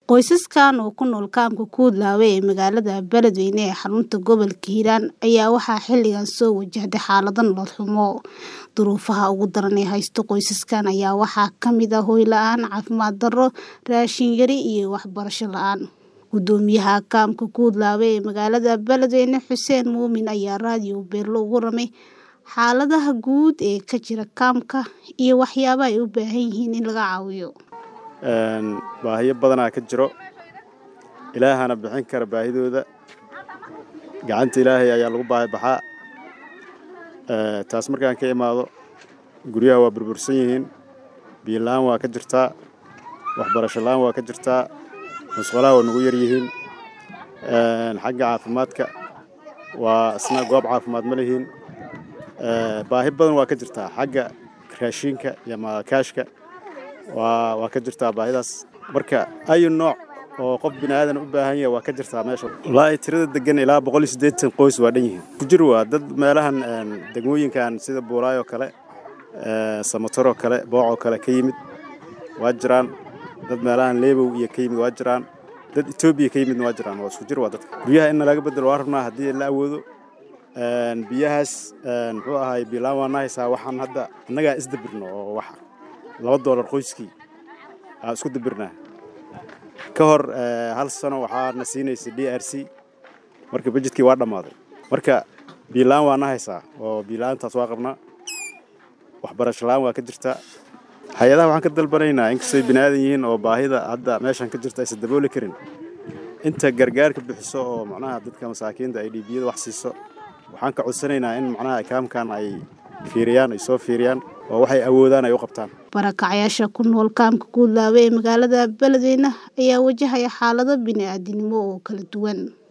Qoysaskan oo ku nool kaamka Kuudlaawe ee magaalada Beledweyne ee xarunta gobolka Hiiraan ayaa waxaa xilligan soo wajahday xaalado nolol xumo. Duruufaha ugu daran ee haysta qoysaskan ayaa waxaa ka mid ah hoy la'aan, caafimaad darro, raashin yari iyo waxbarasho la'aan. Gudoomiyaha kaamka Kuudlaawe ee magaalada Beledweyne Xuseen Muumin ayaa raadiyo Beerlo uga warramay xaaladaha guud ee ka jira kaamka iyo waxyaabaha ay u baahan yihiin in laga caawiyo. baahiyo badanaa ka jiro ilaahana bixin kara baahidooda gacanta ilaahay ayaa lagu baahi baxaa taas markaan ka imaado guryaha waa burbursan yihiin biyo la'aan waa ka jirtaa waxbarasho la'aan waa ka jirtaa musqulaha waa nagu yar yihiin xagga caafimaadka waa isna goob caafimaad ma lihiin baahi badan waa ka jirtaa xagga raashinka iyo kaashka waa waa ka jirtaa baahidaas marka ayu nooc oo qof bini aadan u baahan yahay waa ka jirtaa meesha wallaahi tirada degan ilaa boqol iyo siddeetan qoys waa dhan yihiin ku jir waa dad meelahan degmooyinkan sida buulaay oo kale samator oo kale booc oo kale ka yimid waa jiraan dad meelahan leebow iyo ka yimid waa jiraan dad etoobiya ka yimidna waa jiraan waa isku jir waa dadka guryaha in laga bedelo waa rabnaa haddii la awoodo biyahaas muxuu ahaay biilaan waa nahaysaa waxaan hadda annagaa isdabirno oo wax laba doolar qoyskii aan isku dabirnaa ka hor hal sano waxaa na siinaysay d r c marka bajedkii waa dhammaaday marka biilaan waa na haysaa oo biilaantaas waa qabnaa waxbarasho la'aan waa ka jirtaa hay-adaha waxaan ka dalbanaynaa inkastay bini aadan yihiin oo baahida hadda meeshan ka jirta aysan dabooli karin inta gargaarka bixiso oo macnaha dadka masaakiinta ay dhiibiyada wax siiso waxaan ka codsanaynaa in macnaha kaamkan ay fiiriyaan ay soo fiiriyaan oo waxay awoodaan ay u qabtaan barakacayaasha ku nool kaamka Kuudlaawe ee magaalada Beledweyne ayaa wajahaya xaalado bini'aadanimo oo kala duwan